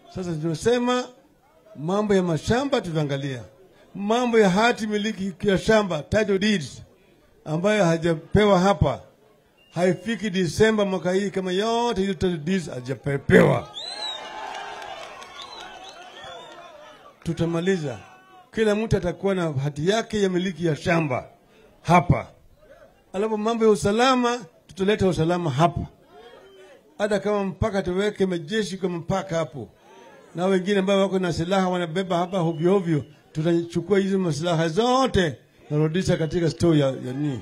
Sasa tunasema mambo ya mashamba tutaangalia, mambo ya hati miliki ya shamba title deeds ambayo hajapewa hapa haifiki Disemba mwaka hii, kama yote hiyo title deeds hajapewa, tutamaliza. Kila mtu atakuwa na hati yake ya miliki ya shamba hapa. Alafu mambo ya usalama, tutaleta usalama hapa, hata kama mpaka tuweke majeshi kwa mpaka hapo, na wengine ambao wako na silaha wanabeba hapa hovyo hovyo, tutachukua hizo masilaha zote narudisha katika store ya, ya nini.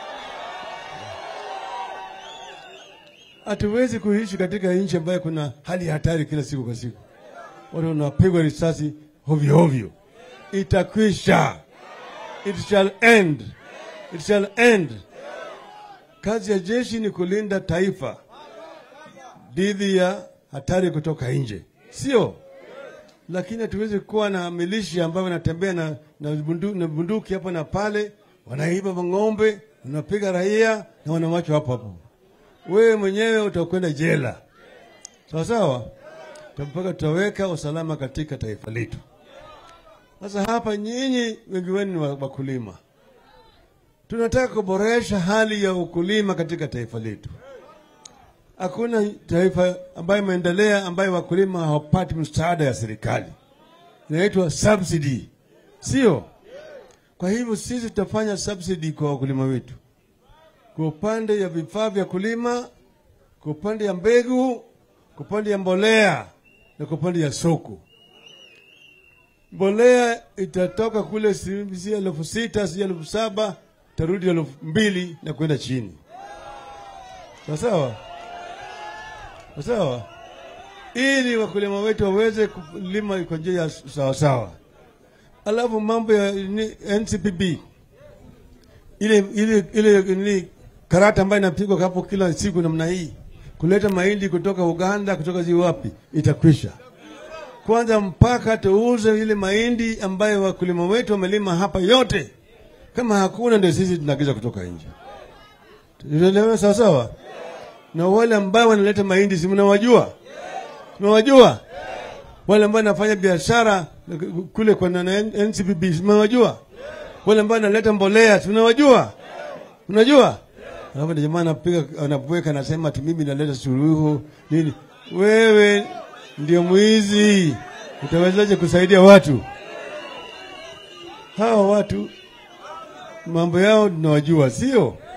Hatuwezi kuishi katika nchi ambayo kuna hali ya hatari kila siku kwa siku, watu wanapigwa risasi hovyo hovyo. Itakwisha, it shall end, it shall end. Kazi ya jeshi ni kulinda taifa dhidi ya hatari kutoka nje, sio lakini hatuwezi kuwa na milishi ambayo wanatembea na, na, bundu, na bunduki hapa na pale, wanaiba mang'ombe, wanapiga raia na wanawachwa hapo hapo. Wewe mwenyewe utakwenda jela, sawa sawa, mpaka tutaweka usalama katika taifa letu. Sasa hapa nyinyi wengi wenu ni wakulima, tunataka kuboresha hali ya ukulima katika taifa letu. Hakuna taifa ambayo imeendelea ambayo wakulima hawapati msaada ya serikali, inaitwa subsidy, sio? Kwa hivyo sisi tutafanya subsidy kwa wakulima wetu, kwa upande ya vifaa vya kulima, kwa upande ya mbegu, kwa upande ya mbolea na kwa upande ya soko. Mbolea itatoka kule si si elfu sita si elfu saba tarudi elfu mbili na kwenda chini, sawa sawa sawa, ili wakulima wetu waweze kulima kwa njia ya sawasawa. Alafu mambo ya ni, NCPB ile ile ile ni karata ambayo inapigwa hapo kila siku namna hii, kuleta mahindi kutoka Uganda kutoka zi wapi, itakwisha kwanza, mpaka tuuze ile mahindi ambayo wakulima wetu wamelima hapa yote. Kama hakuna, ndio sisi tunaagiza kutoka nje. Tunaelewa sawa sawa? na wale ambao wanaleta mahindi si mnawajua? Mnawajua wale ambao wanafanya biashara kule kwa na NCPB si mnawajua? Wale ambao wanaleta mbolea si mnawajua? Unajua? Alafu jamaa anapiga anapweka anasema ati mimi naleta suluhu nini? Wewe ndio mwizi, utawezaje kusaidia watu hawa? Watu mambo yao tunawajua, sio?